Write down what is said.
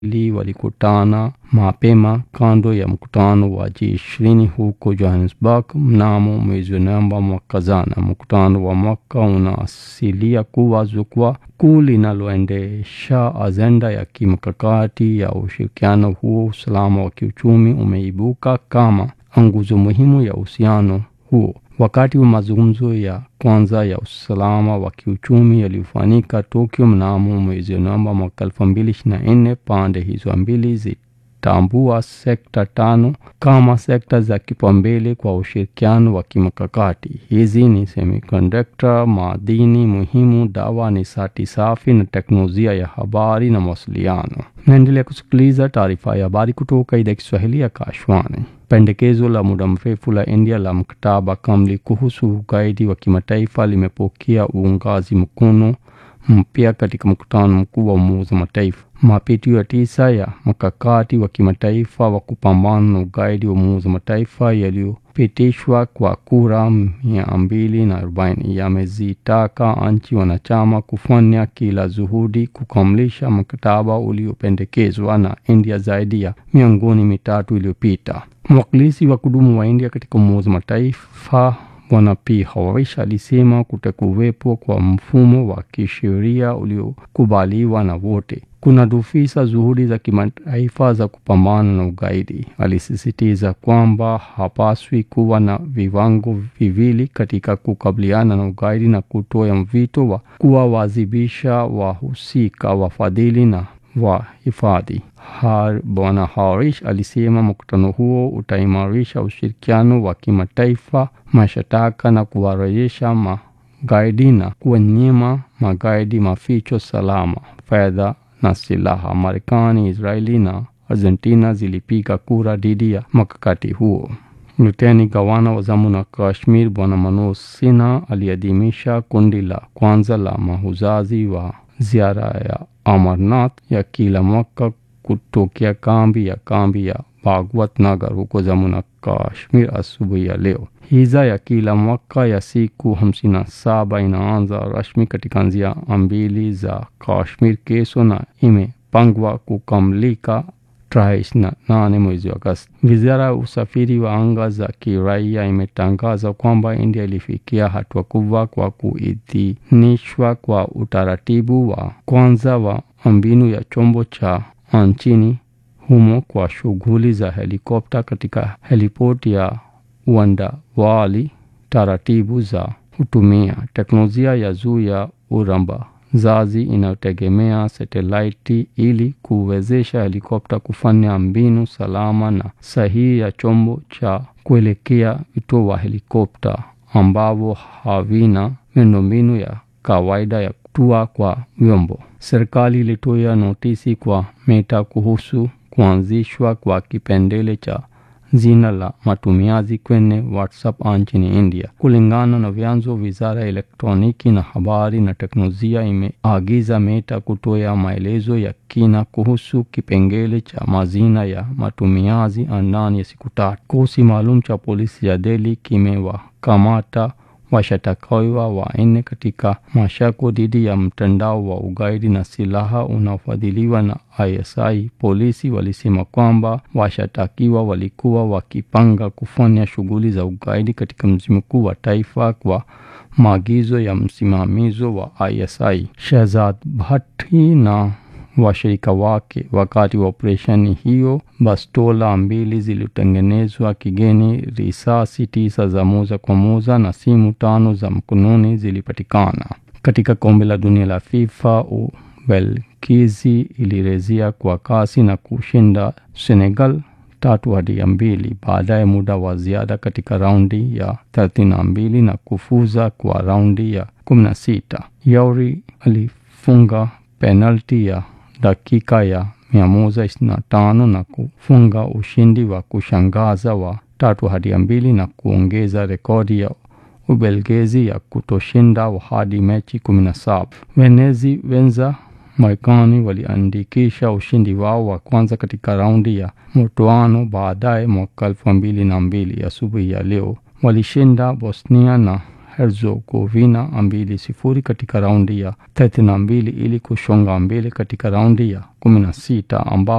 li walikutana mapema kando ya mkutano wa G20 huko Johannesburg mnamo mwezi Novemba mwaka jana. Mkutano wa mwaka unaasilia kuwa jukwaa kuu linaloendesha ajenda ya kimkakati ya ushirikiano huo. Usalama wa kiuchumi umeibuka kama nguzo muhimu ya uhusiano huo. Wakati wa mazungumzo ya kwanza ya usalama wa kiuchumi yaliyofanyika Tokyo mnamo mwezi Novemba mwaka elfu mbili ishirini na nne, pande hizo mbili zitambua sekta tano kama sekta za kipaumbele kwa ushirikiano wa kimkakati. Hizi ni semiconductor, madini muhimu, dawa, nishati safi na teknolojia ya habari na mawasiliano. Naendelea kusikiliza taarifa ya habari kutoka idhaa ya Kiswahili ya Kashwani. Pendekezo la muda mrefu la India la mkataba kamili kuhusu ugaidi wa kimataifa limepokea uungaji mkono mpya katika mkutano mkuu wa Umoja wa Mataifa. Mapitio ya tisa ya mkakati wa kimataifa wa kupambana na ugaidi wa Umoja wa Mataifa yaliyopitishwa kwa kura mia mbili na arobaini yamezitaka nchi wanachama kufanya kila juhudi kukamilisha mkataba uliopendekezwa na India zaidi ya miongo mitatu iliyopita. Mwakilishi wa kudumu wa India katika Umoja wa Mataifa Bwana P Harish alisema kutakuwepo kwa mfumo wa kisheria uliokubaliwa na wote kuna dufisa juhudi za kimataifa za kupambana na ugaidi. Alisisitiza kwamba hapaswi kuwa na viwango viwili katika kukabiliana na ugaidi na kutoa mvito wa kuwawajibisha wahusika, wafadhili na wahifadhi. Bwana Harish alisema mkutano huo utaimarisha ushirikiano wa kimataifa, mashtaka na kuwarejesha magaidi na kuwanyima magaidi maficho salama, fedha na silaha. Marekani, Israeli na Argentina zilipiga kura dhidi ya mkakati huo. Luteni gavana wa Jammu na Kashmir Bwana Manoj Sinha aliadhimisha kundi la kwanza la mahujaji wa ziara ya Amarnath ya kila mwaka kutokea kambi ya kambi ya Bhagwat Nagar huko Jammu na Kashmir asubuhi ya leo. Hija ya kila mwaka ya siku hamsini na saba inaanza rasmi katika njia mbili za Kashmir kesho na imepangwa kukamilika tarehe ishirini na nane mwezi wa Agosti. Wizara ya usafiri wa anga za kiraia imetangaza kwamba India ilifikia hatua kubwa kwa kuidhinishwa kwa utaratibu wa kwanza wa mbinu ya chombo cha nchini humo kwa shughuli za helikopta katika helipoti ya Uandawali. Taratibu za kutumia teknolojia ya juu ya urambazaji inayotegemea satelaiti ili kuwezesha helikopta kufanya mbinu salama na sahihi ya chombo cha kuelekea vituo wa helikopta ambavyo havina miundombinu ya kawaida ya kutua kwa vyombo. Serikali ilitoa notisi kwa Meta kuhusu kuanzishwa kwa kipengele cha jina la matumiaji kwenye WhatsApp nchini India. Kulingana na vyanzo, wizara ya elektroniki na habari na teknolojia imeagiza Meta kutoa maelezo ya kina kuhusu kipengele cha majina ya matumiaji ndani ya siku tatu. Kikosi maalum cha polisi ya Delhi kimewakamata washtakiwa wanne katika mashako dhidi ya mtandao wa ugaidi na silaha unaofadhiliwa na ISI. Polisi walisema kwamba washtakiwa walikuwa wakipanga kufanya shughuli za ugaidi katika mji mkuu wa taifa kwa maagizo ya msimamizi wa ISI Shehzad Bhatti na washirika wake. Wakati wa operesheni hiyo, bastola mbili zilitengenezwa kigeni, risasi tisa za moja kwa moja na simu tano za mkononi zilipatikana. Katika kombe la dunia la FIFA, Ubelgiji ilirejea kwa kasi na kushinda Senegal tatu hadi mbili baadaye muda wa ziada katika raundi ya thelathini na mbili na kufuza kwa raundi ya kumi na sita. Yauri alifunga penalti ya dakika ya mia moja ishirini na tano na kufunga ushindi wa kushangaza wa tatu hadi mbili na kuongeza rekodi ya Ubelgiji ya kutoshinda hadi mechi kumi na saba. Wenezi wenza Marekani waliandikisha ushindi wao wa kwanza katika raundi ya mtoano baadaye mwaka elfu mbili na mbili. Asubuhi ya leo walishinda Bosnia na Herzegovina mbili sifuri katika raundi ya thelathini na mbili ili kusonga mbele katika raundi ya kumi na sita ambapo